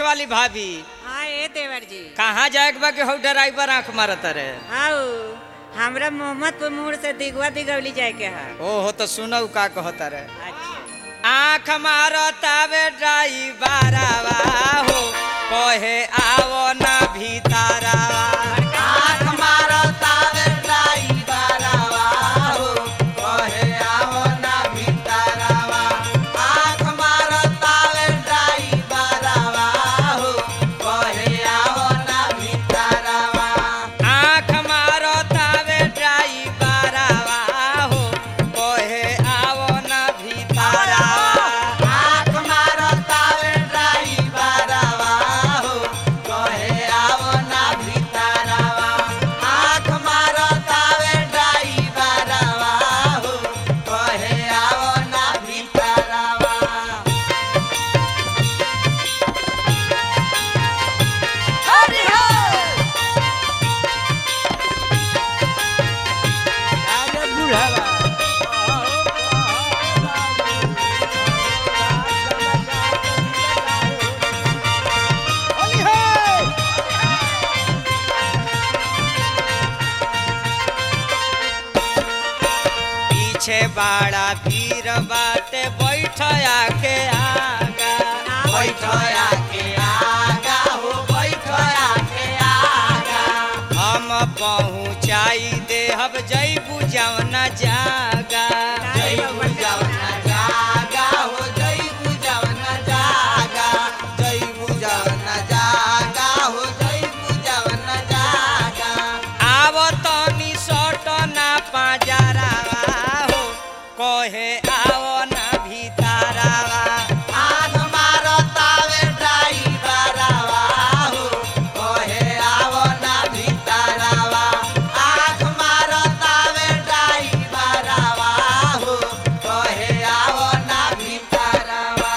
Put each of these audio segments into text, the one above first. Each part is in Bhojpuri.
वाली भाभी हाँ ए देवर जी कहाँ जाए के बा कि हौ ड्राइवर आंख मारत रे आओ हमरा मोहम्मदपुर मोड़ से दिगवा दिगवली जाए के है ओहो तो सुनऊ का कहता रे अच्छा आंख मारतावे ड्राइवरवा हो कहे आवो ना भीतरवा आंख मारतावे ड्राइवरवा हो कहे आवो ना भीतरवा आंख मारतावे ड्राइवरवा हो कहे आवो ना भीतरवा आंख मारतावे ड्राइवरवा हो कहे आवो ना भीतरवा आंख मारतावे ड्राइवरवा हो कहे आवो ना भीतरवा आंख मारतावे ड्राइवरवा हो कहे आवो ना भीतरवा हरि हर पीछे बाड़ा भीड़ बाटे बैठ आके आगा बैठ आके आगा हो बैठ आके आगा हम पहुँचाई देहब जैबू जवना जागा जैबू जवना जागा हो जैबू जवना जागा जैबू जवना जागा हो जैबू जवना जागा आव तनी सट ना पाजरावा हो कहे आव ना भीतरावा आग मारतावे ड्राइवरवा हो कहे आव ना भीतरावा आग मारतावे ड्राइवरवा हो कहे आव ना भीतरावा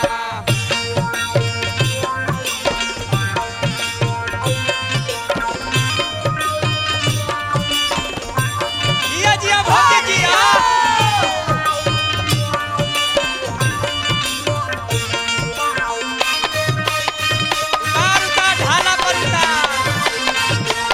जिया जिया भौजी जिया उतार उतार ढाला पर उतार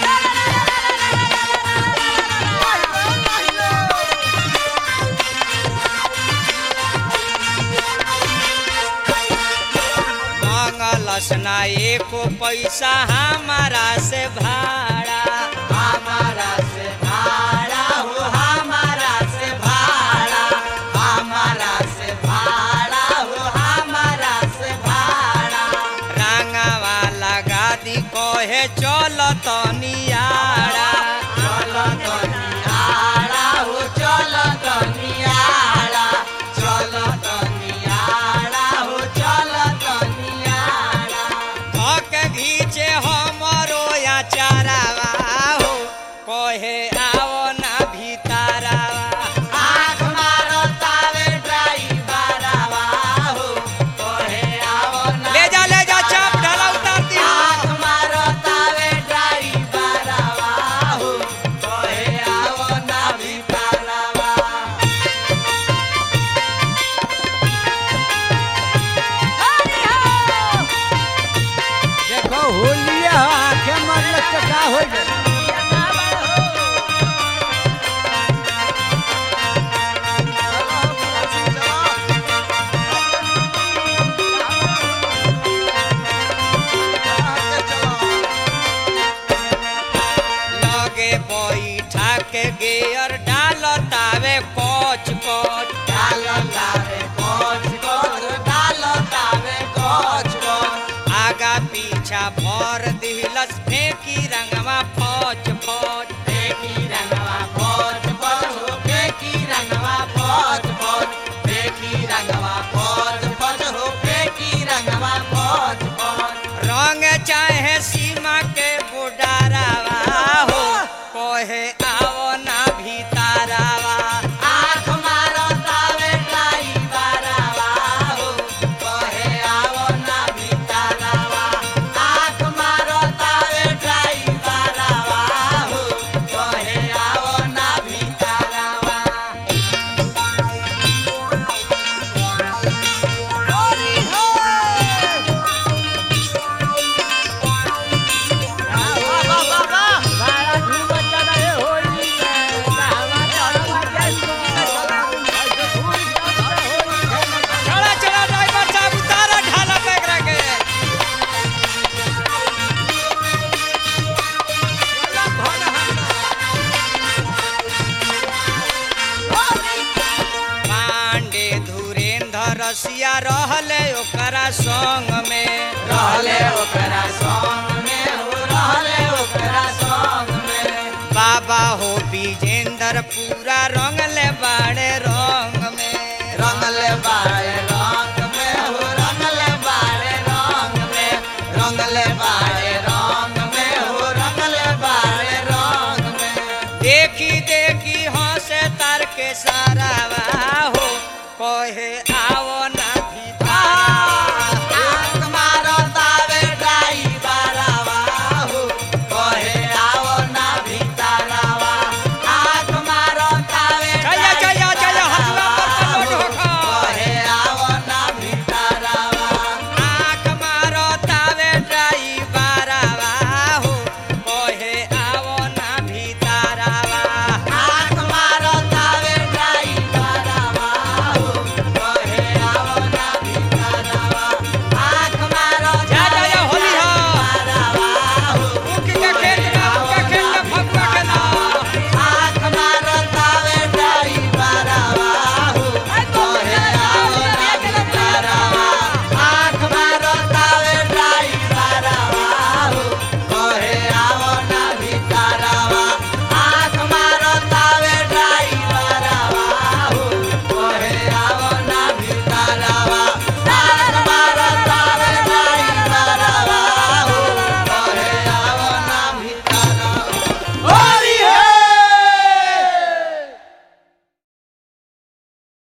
मांगलस ना एको पैसा हमारा से भाड़ा हमारा से भाड़ा हो हमारा से भाड़ा हमारा से भाड़ा हो हमारा से भाड़ा रंगावा लगा दी कहे चल तनियाड़ा चल तनियाड़ा हो चल तनियाड़ा चल तनियाड़ा हो चल तनियाड़ा धक घीचे हमरो या चारावा हो कहे आओ ना भीतरावा आँख मारो तावे ड्राइवरवा हो कहे आओ ना ले जा ले जा चाप ढाला उतार दी आँख मारो तावे ड्राइवरवा हो कहे आओ ना भीतरावा देखो होलिया आंखें मरल तो का हो जाए लगे बैठा के गेयर डाल तावे कोच कोच डाल तावे कोच कोच डाल तावे कोच कोच आगा पीछा भर दिलस फेंकी रंगवा फौज फौज फेंकी रंगवा फौज फौज हो फेंकी रंगवा फौज फौज फेंकी रंगवा फौज फौज हो फेंकी रंगवा फौज फौज रंग चाहे सीमा के बुडारावा हो कहे आओ ना भीतरावा आँख मारो तावे ड्राइवरवा हो कहे आओ ना भीतरावा आँख मारो तावे ड्राइवरवा हो कहे आओ ना भीतरावा मनीषिया रहले ओकरा संग में रहले ओकरा संग में हो रहले ओकरा संग में बाबा हो विजेंद्र पूरा रंगले बाड़े रंग में रंगले बाड़े रंग में हो रंगले बाड़े रंग में रंगले बाड़े रंग में हो रंगले बाड़े रंग में देखी देखी हंसे तार के सारा हो कहे